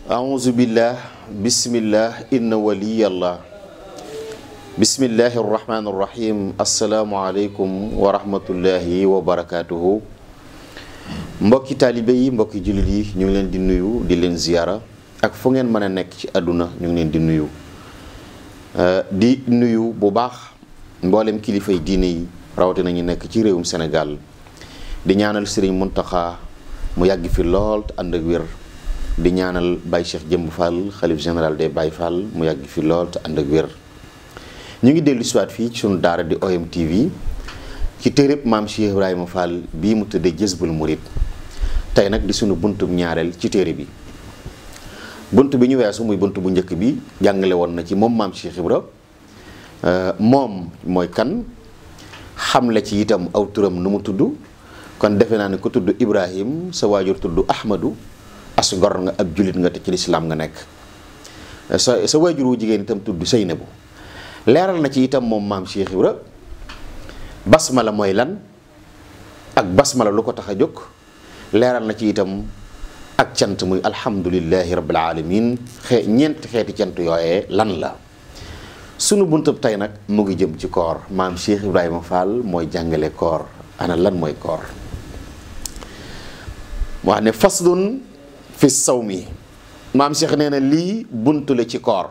أعوذ بالله بسم الله إن ولي الله بسم الله الرحمن الرحيم السلام عليكم ورحمة الله وبركاته mbokki taalibe yi mbokki jullit yi ñu ngi leen di nuyu di leen ziyaara ak fu ngeen mën a nekk ci àdduna ñu ngi leen di nuyu di nuyu bu baax mboolem kilifay diine yi rawatina ñu nekk ci réewum Sénégal di ñaanal Serigne Mountakha mu yàgg fi lool te ànd ak wér di ñaanal Baye Cheikh Jëmb Fall xalif général des Baye Fall mu yàgg fi lool te ànd ak wér ñu ngi dellu siwaat fii ci sunu daara di OM TV ci téereb maam Cheikh Ibrahima Fall bii mu tëddee Jazbul Murid tey nag di sunu buntub ñaareel ci téere bi bunt bi ñu weesu muy bunt bu njëkk bi jàngale woon na ci moom maam Cheikh Ibra moom mooy kan xamle ci itam aw turam nu mu tudd kon defe naa ne ku tudd Ibrahim sa waajur tudd Ahmadu as ngor nga ab jullit nga te ci lislaam nga nekk sa sa waajur wu jigéen itam tudd Seynabu leeral na ci itam moom maam Cheikh Ibra basmala mooy lan ak basmala lu ko tax a jóg leeral na ci itam ak cant muy alhamdulillahi rabbil alamin xee ñeenti xeeti cant yooyee lan la sunu buntab tey nag mu ngi jëm ci koor maam Cheikh Ibrahima Fall mooy jàngale koor ana lan mooy koor wax ne faslun fi sawmi maam Cheikh nee na lii buntu la ci koor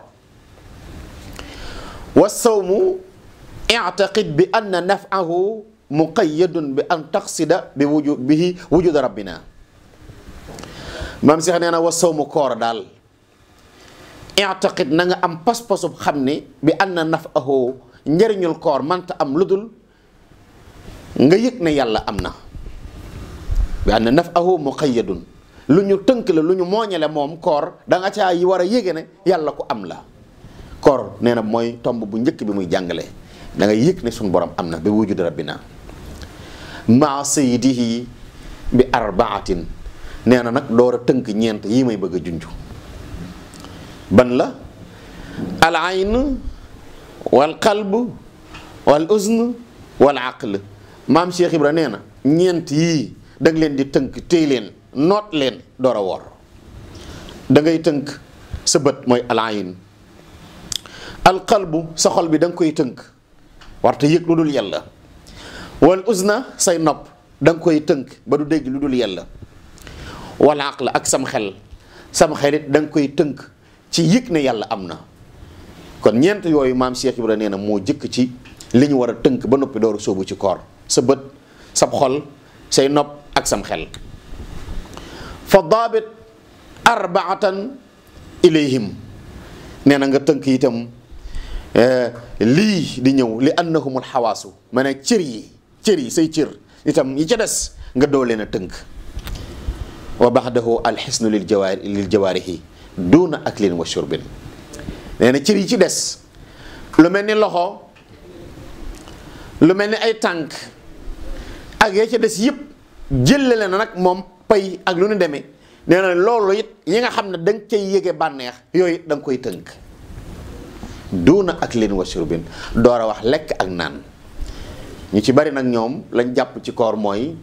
wa sawmu i'taqid bi anna naf'ahu muqayyadun bi an taqsida bi wuju bihi wujud rabbina maam Cheikh nee na wa sawmu koor daal i'taqid na nga am pas-pasub xam ne bi anna naf'ahu njëriñul koor manta am lu dul nga yëg ne yàlla am na bi anna naf'ahu muqayyadun lu ñu tënk la lu ñu mooñale moom koor da nga caa yi war a yége ne yàlla ko am la koor nee na mooy tomb bu njëkk bi muy jàngale da nga yëg ne suñu borom am na bi wujud rabbina maa sayyidihi bi arbaatin nee na nag door a tënk ñeent yii may bëgg a junj ban la al ayn wal qalb wal uzn wal aql maam Cheikh Ibra nee na ñeent yii da nga leen di tënk téy leen noot leen door a woor da ngay tënk sa bët mooy al ayn al qalbu sa xol bi da nga koy tënk warte yëg lu dul yàlla wal uzna say nopp da nga koy tënk ba du dégg lu dul yàlla wal aql ak sam xel sam xelit da nga koy tënk ci yëg ne yàlla am na kon ñeent yooyu maam Cheikh Ibra nee na moo jëkk ci li ñu war a tënk ba noppi door a sóobu ci koor sa bët sab xol say nopp ak sam xel fa daabit arbaatan ilayhim nee na nga tënk itam lii di ñëw li annahumul xawaasu ma ne cër yi cër yi say cër itam yi ca des nga doo leen a tënk wa baxdahu alxisnu lil jawaar lil jawaarihi duuna aklin wa shurbin nee na cër yi ci des lu mel ni loxo lu mel ni ay tànk ak ya ca des yëpp jëlale na nag moom pay ak lu nu demee nee na loolu it yi nga xam ne da nga cay yëge bànneex yooyu da nga koy tënk duuna aklin wa shurbin door a wax lekk ak naan ñu ci bari nag ñoom lañ jàpp ci koor mooy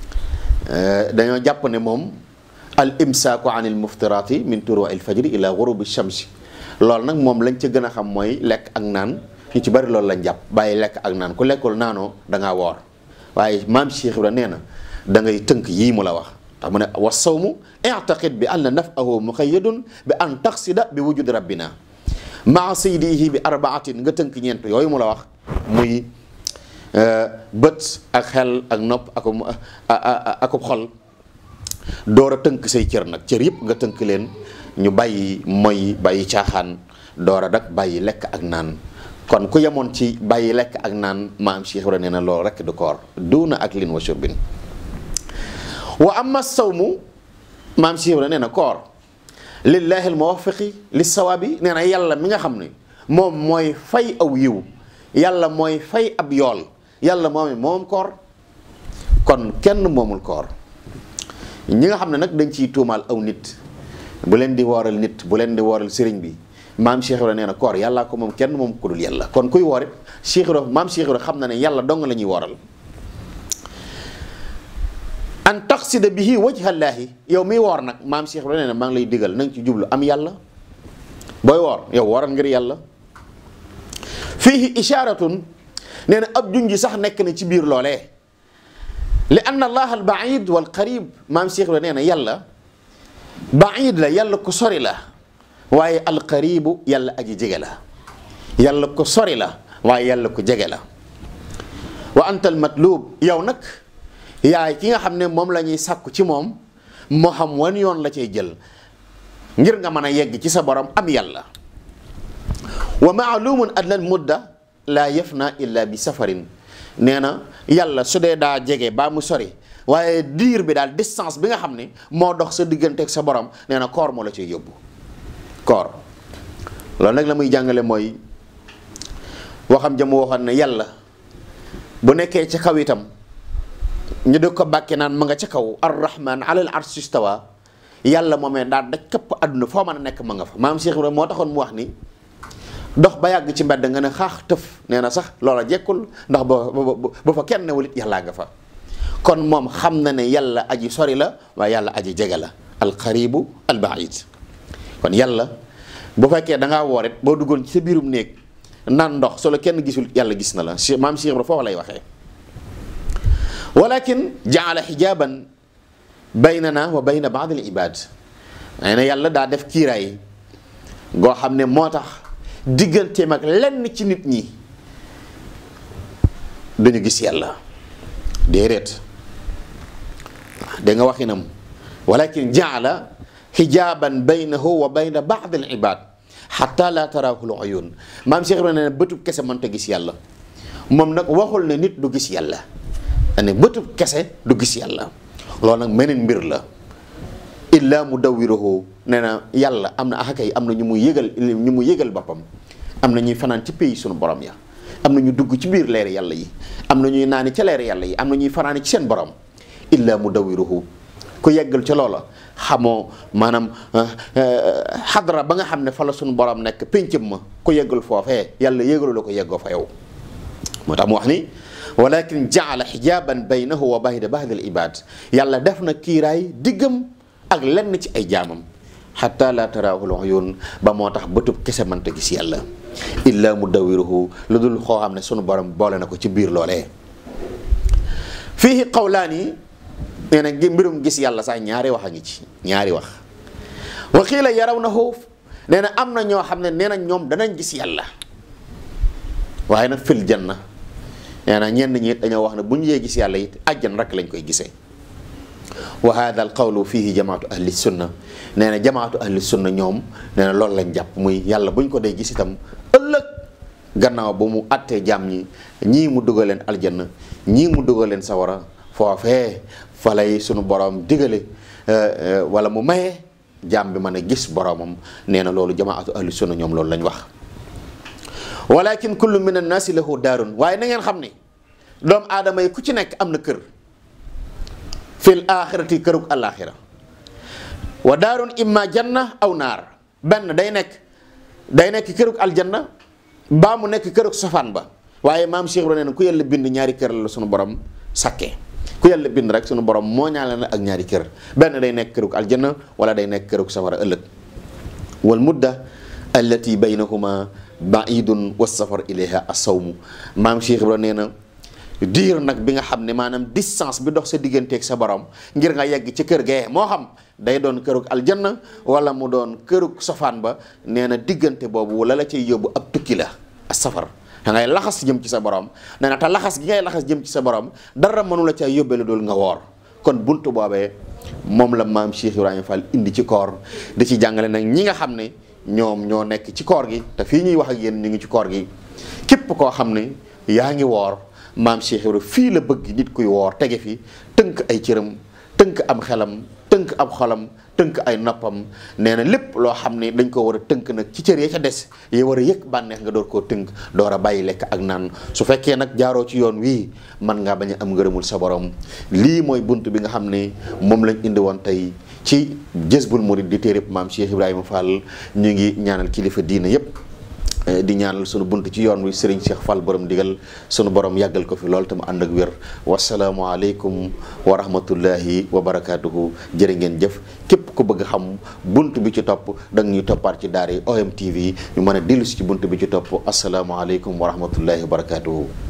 dañoo jàpp ne moom al imsaaku an il muftiraati min turuwa il fajri ila gurubi shamsi loolu nag moom lañ ca gën a xam mooy lekk ak naan ñu ci bari loolu lañ jàpp bàyyi lekk ak naan ku lekkul naanoo da ngaa woor waaye maam Cheikh Ibra nee na da ngay tënk yii mu la wax tax mu ne wa sawmu i'taqid bi anna naf'ahu muqayyadun bi an taqsida bi wujud rabbina maa saydihi bi arbaatin nga tënk ñeent yooyu mu la wax muy bët ak xel ak nopp ak akub xol door a tënk say cër nag cër yëpp nga tënk leen ñu bàyyi moy bàyyi caaxaan door a dak bàyyi lekk ak naan kon ku yemoon ci bàyyi lekk ak naan maam Cheikh Ibra nee na loolu rekk du koor duuna ak lin wa shurbin wa amma sawmu maam Cheikh Ibra nee na koor lillahi almuwaffiqi lis sawaabi nee na yàlla mi nga xam ne moom mooy fay aw yiw yàlla mooy fay ab yool yàlla moom moom koor kon kenn moomul koor ñi nga xam ne nag dañ ciy tuumaal aw nit bu leen di wooral nit bu leen di wooral sëriñ bi maam Cheikh Ibra nee na koor yàllaa ko moom kenn moom ku dul yàlla kon kuy woor it Cheikh Ibra maam Cheikh Ibra xam na ne yàlla dong la ñuy wooral an taqsida bihi wajhallaahi yow miy woor nag maam Cheikh Ibrahima nee na maa ngi lay digal na nga ci jublu am yàlla booy woor yow wooral ngir yàlla fiihi ishaaratun nee na ab junji sax nekk na ci biir loolee li anna allah al baid wal qarib maam Cheikh Ibrahima nee na yàlla baid la yàlla ko sori la waaye al qaribu yàlla aji jege la yàlla ko sori la waaye yàlla ko jege la wa anta al matlub yow nag yaay ki nga xam ne moom la ñuy sàkku ci moom moo xam wan yoon la cay jël ngir nga mën a yegg ci sa borom am yàlla wa maalumun adna al mudda laa yafna illa bi safarin nee na yàlla su dee daa jege baa mu sori waaye diir bi daal distance bi nga xam ne moo dox sa diggante ak sa borom nee na koor moo la cay yóbbu koor loolu nag la muy jàngale mooy waxam jëm waxoon ne yàlla bu nekkee ca kaw itam ñu di ko bàkke naan ma nga ca kaw arrahman alal arshi istawa yàlla moomee daal daj këpp àdduna foo mën a nekk ma nga fa maam Cheikh Ibrahima moo taxoon mu wax ni dox ba yàgg ci mbedd nga ne xaax tëf nee na sax loola jekkul ndax ba ba fa kenn newul it yàllaa nga fa kon moom xam na ne yàlla aji sori la waaye yàlla aji jege la alqaribu albaid kon yàlla bu fekkee da ngaa woor it boo duggoon ci sa biirum néeg naan ndox solo kenn gisul yàlla gis na la maam Cheikh Ibrahima foofu lay waxee walakin jaala xijaaban baynana wa bayna baad al ibad nee na yàlla daa def kiiraay goo xam ne moo tax digganteem ak lenn ci nit ñi duñu gis yàlla déedéet da nga waxinam walakin jaala xijaaban baynahu wa bayna baad al ibad xatta la taraahu l uyun maam Cheikh Ibrahima ne bëtub kese mënta gis yàlla moom nag waxul ne nit du gis yàlla ne bëtub kese du gis yàlla loolu nag meneen mbir la illa mu dawwiruhu nee na yàlla am na axakay am na ñu mu yëgal ñu mu yëgal boppam am na ñuy fanaan ci pays sunu borom ya am na ñu dugg ci biir leeri yàlla yi am na ñuy naani ca leeri yàlla yi am na ñuy fanaani ci seen borom illa mu dawwiruhu ku yeggal ca loola xamoo maanaam xadra ba nga xam ne fa la sunu borom nekk péncam ma ku yeggal foofee yàlla yëgalu la ko yeggoo fa yow moo tax mu wax ni walakin jaala xijaaban baynahu wa bayna baadi al ibad yàlla def na kiiraay diggam ak lenn ci ay jaamam xatta la taraahu l uyun ba moo tax bëtub kese mënta gis yàlla illa mu dawiruhu lu dul xoo xam ne sunu borom boole na ko ci biir loolee fii qawlaani nee na mbirum gis yàlla sax ñaari wax a ngi ci ñaari wax wa qiila yarawnahu nee na am na ñoo xam ne nee na ñoom danañ gis yàlla waaye nag fil janna nee na ñenn ñi it dañoo wax ne bu ñu yee gis yàlla it àjjan rek lañ koy gisee wa hada al qawlu fihi jamaatu ahli sunna nee na jamaatu ahli sunna ñoom nee na loolu lañ jàpp muy yàlla bu ñu ko dee gis itam ëllëg gannaaw ba mu àttee jaam ñi ñii mu dugal leen aljanna ñii mu dugal leen sawara foofee fa lay sunu borom digale wala mu maye jaam bi mën a gis boromam nee na loolu jamaatu ahli sunna ñoom loolu lañ wax walakin kullu min annaasi lahu daarun waaye na ngeen xam ni doomu aadama yi ku ci nekk am na kër fil axirati kërug alaxira wa daarun imma janna aw naar benn day nekk day nekk kërug aljanna baa mu nekk kërug sofaan ba waaye maam Cheikh Ibrahima nee na ku yàlla bind ñaari kër la sunu borom sakkee ku yàlla bind rek sunu borom moo ñaale na ak ñaari kër benn day nekk kërug aljanna wala day nekk kërug safara ëllëg wal mudda allati baynahuma baidun wa safar ilayha asawmu maam Cheikh Ibrahima nee na diir nag bi nga xam ne maanaam distance bi dox sa digganteeg sa borom ngir nga yegg ci kër gee moo xam day doon kërug aljanna wala mu doon kërug sofaan ba nee na diggante boobu la la cay yóbbu ab tukki la a safar da ngay laxas jëm ci sa borom nee na te laxas gi ngay laxas jëm ci sa borom dara mënu la cay yóbbee la dool nga woor kon buntu boobee moom la maam Cheikh Ibrahima Fall indi ci koor di ci jàngale nag ñi nga xam ne ñoom ñoo nekk ci koor gi te fii ñuy wax ak yéen ñu ngi ci koor gi képp koo xam ne yaa ngi woor maam Cheikh Ibrahima fii la bëgg nit kuy woor tege fi tënk ay cëram tënk am xelam tënk ab xolam tënk ay noppam nee na lépp loo xam ne dañ ko war a tënk nag ci cër ya ca des yi war a yëg bànneex nga door koo tënk door a bàyyi lekk ak naan su fekkee nag jaaroo ci yoon wii man ngaa bañ a am ngërëmul sa borom lii mooy bunt bi nga xam ne moom lañ indi woon tey ci Jazbul Murid di téereb maam Cheikh Ibrahima Fall ñu ngi ñaanal kilifa diina yépp di ñaanal sunu bunt ci yoon wi Serigne Cheikh Fall borom digal sunu borom yàggal ko fi lool te mu ànd ak wér wasalaamualeykum wa rahmatullahi wa barakaatuhu jërë ngeen jëf képp ku bëgg xam bunt bi ci topp da nga ñuy toppaat ci daara yi OM TV ñu mën a dellu si ci bunt bi ci topp asalaamualeykum wa rahmatullahi wa barakaatuhu